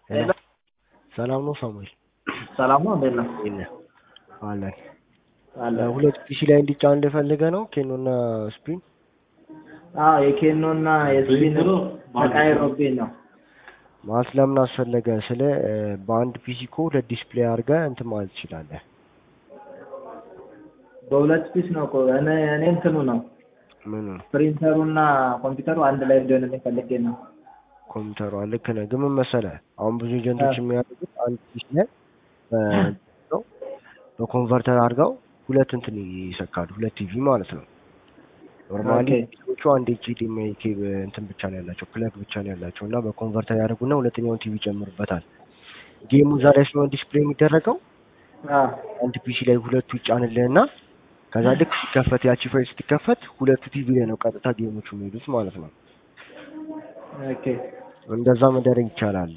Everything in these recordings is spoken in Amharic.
ሄሎ ሰላም ነው ሳሙኤል? ሰላም ነው። እንዴት ነው? እንዴት ነህ? አለን አለ ሁለት ፒሲ ላይ እንዲጫን ፈልገህ ነው ኬኖና ስፕሪን? አዎ የኬኖ እና የስፒን ተቃይሮብኝ ነው። ማለት ለምን አስፈለገ ስለ በአንድ ፒሲ እኮ ሁለት ዲስፕሌይ አድርገህ እንትን ማለት ትችላለህ። በሁለት ፒስ ነው እኮ እኔ እኔ እንትኑ ነው ምኑ ፕሪንተሩ እና ኮምፒውተሩ አንድ ላይ እንዲሆንልኝ ፈልጌ ነው። ኮምፒውተሯ ልክ ነህ። ግን ምን መሰለህ አሁን ብዙ ኤጀንቶች የሚያደርጉት አንድ ፒሲ ላይ በ- ነው በኮንቨርተር አድርገው ሁለት እንትን ይሰካሉ። ሁለት ቲቪ ማለት ነው። ኖርማሊ ኦኬ። ቲቪዎቹ አንድ ኤችዲኤምአይ ኬብል እንትን ብቻ ነው ያላቸው ፕለግ ብቻ ነው ያላቸው እና በኮንቨርተር ያደርጉና ሁለተኛውን ቲቪ ይጨምሩበታል። ጌሙ እዛ ላይ ስለሆነ ዲስፕሌይ የሚደረገው አዎ አንድ ፒሲ ላይ ሁለቱ ይጫንልህና ከዛ ልክ ሲከፈት ያቺ ፋይል ስትከፈት ሁለቱ ቲቪ ላይ ነው ቀጥታ ጌሞቹ የሚሄዱት ማለት ነው። ኦኬ እንደዛ መደረግ ይቻላል።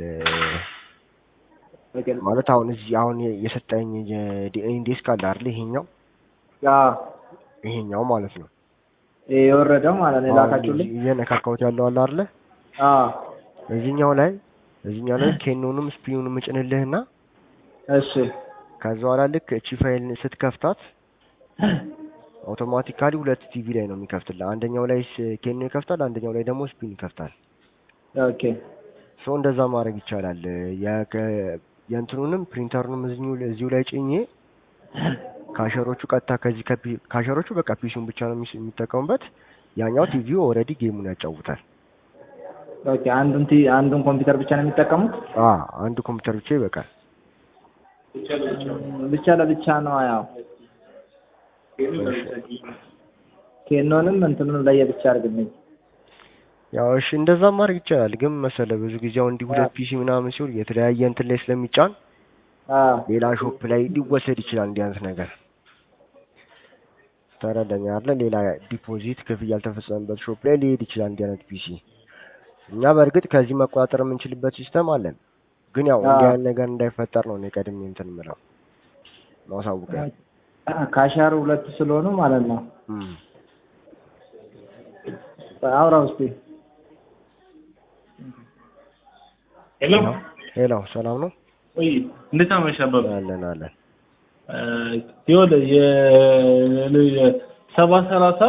ኦኬ ማለት አሁን እዚህ አሁን የሰጠኝ ዲኤንዴስ ካለ አይደል? ይሄኛው አዎ ይሄኛው ማለት ነው። ይሄ የወረደው ማለት ነው የላካችሁልኝ። አሁን እየነካካሁት ያለው አለ አይደለ? አዎ እዚህኛው ላይ እዚህኛው ላይ ኬኖንም ስፒኑንም እጭንልህና እሺ ከዛ በኋላ ልክ እቺ ፋይል ስትከፍታት አውቶማቲካሊ ሁለት ቲቪ ላይ ነው የሚከፍትልህ። አንደኛው ላይ ስ- ኬኖ ይከፍታል፣ አንደኛው ላይ ደግሞ ስፒን ይከፍታል። ኦኬ ሶ እንደዛ ማድረግ ይቻላል። የከ- የእንትኑንም ፕሪንተሩንም እዚሁ እዚሁ ላይ ጭኜ ካሸሮቹ ቀጥታ ከዚህ ከፒ- ካሸሮቹ በቃ ፒሲውን ብቻ ነው የሚስ- የሚጠቀሙበት። ያኛው ቲቪው ኦልሬዲ ጌሙን ያጫውታል። ኦኬ አንዱን ቲ አንዱን ኮምፒውተር ብቻ ነው የሚጠቀሙት? አ አንዱ ኮምፒውተር ብቻ ይበቃል። ብቻ ለብቻ ነው ያው ኬኖንም እንትኑንም ለየብቻ አድርግልኝ። ያው እሺ እንደዛ ማድረግ ይቻላል። ግን መሰለ ብዙ ጊዜ አሁን እንዲህ ሁለት ፒሲ ምናምን ሲሆን የተለያየ እንትን ላይ ስለሚጫን አዎ ሌላ ሾፕ ላይ ሊወሰድ ይችላል እንዲህ አይነት ነገር ተረዳኝ አይደለ? ሌላ ዲፖዚት ክፍያ ያልተፈጸመበት ሾፕ ላይ ሊሄድ ይችላል እንዲህ አይነት ፒሲ። እኛ በእርግጥ ከዚህ መቆጣጠር የምንችልበት ሲስተም አለን። ግን ያው እንዲህ አዎ። አይነት ነገር እንዳይፈጠር ነው እኔ ቀድሜ እንትን የምለው ማሳውቀው። ካሻሩ ሁለት ስለሆኑ ማለት ነው። እም። አውራው እስኪ ሄሎ ሄሎ ሰላም ነው? ወይ እንዴት አመሻህ አበበ? አለን አለን። ይኸውልህ የሰባ ሰላሳ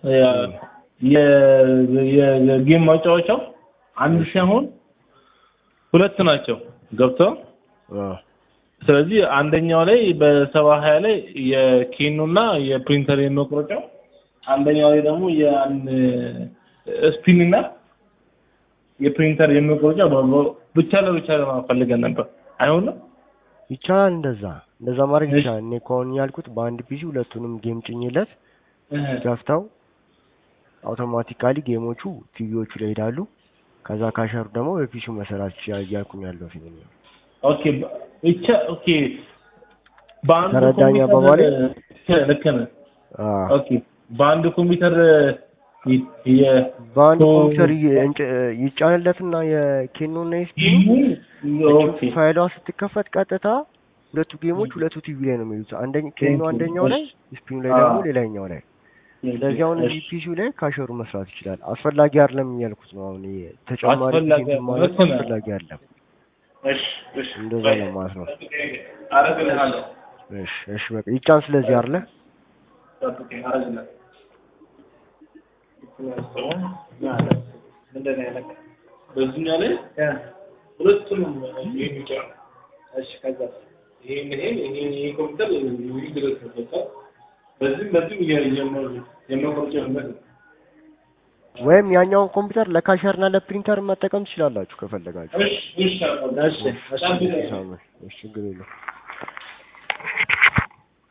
የጌም ማጫወቻው አንድ ሳይሆን ሁለት ናቸው ገብተው አ ስለዚህ አንደኛው ላይ በሰባ ሀያ ላይ የኬኖ እና የፕሪንተር የመቁረጫው አንደኛው ላይ ደግሞ የአን ስፒን እና የፕሪንተር የመቁረጫ ብቻ ለብቻ ለማፈልገን ነበር አይሆንም ይቻላል እንደዛ እንደዛ ማድረግ ይቻላል። እኔ እኮ አሁን ያልኩት በአንድ ፒሲ ሁለቱንም ጌም ጭኝለት ከፍተው አውቶማቲካሊ ጌሞቹ ቲቪዎቹ ላይ ይሄዳሉ። ከዛ ካሸሩ ደግሞ በፒሲው መሰራት ይችላል እያልኩኝ ያለው ፊልም ነው። ኦኬ ብቻ ኦኬ በአንድ ተረዳኝ ኮምፒውተር አባባሌ? ልክ ነህ አ ኦኬ በአንድ ኮምፒውተር ይ- የ- በአንድ ኦ- ኮምፒውተር ይ- እንጭ- ይጫንለትና የኬኖ እና የስፒኑ ኦኬ ፋይሏ ስትከፈት ቀጥታ ሁለቱ ጌሞች ሁለቱ ቲቪ ላይ ነው የሚሉት። አንደኛ ኬኖ አንደኛው ላይ ስፒኑ ላይ ደግሞ አዎ። ሌላኛው ላይ። ስለዚህ አሁን እዚህ ፒሲው ላይ ካሸሩ መስራት ይችላል። አስፈላጊ አይደለም እያልኩት ነው። አሁን ይሄ ተጨማሪ አስፈላጊ ጊዜ ማለት ልክ ነህ። አስፈላጊ አይደለም። እሺ እሺ እንደዛ ነው ማለት ነው። አረግልሃለሁ እሺ እሺ በቃ ይጫን። ስለዚህ አይደለ ጠብቀኝ አረግልሃለሁ ምንድን ነው ያለቀ? በዚህኛው ላይ እ ሁለቱንም የሚጫን እሺ ከዛ ይሄን ይሄን ይሄን ይሄ ኮምፒውተር ይህ ድረስ ነው በቃ በዚህም በዚህም የመቆርጫ ነው ወይም ያኛውን ኮምፒውተር ለካሸርና ለፕሪንተር መጠቀም ትችላላችሁ ከፈለጋችሁ። እሺ እሺ እሺ እሺ እሺ ችግር የለውም።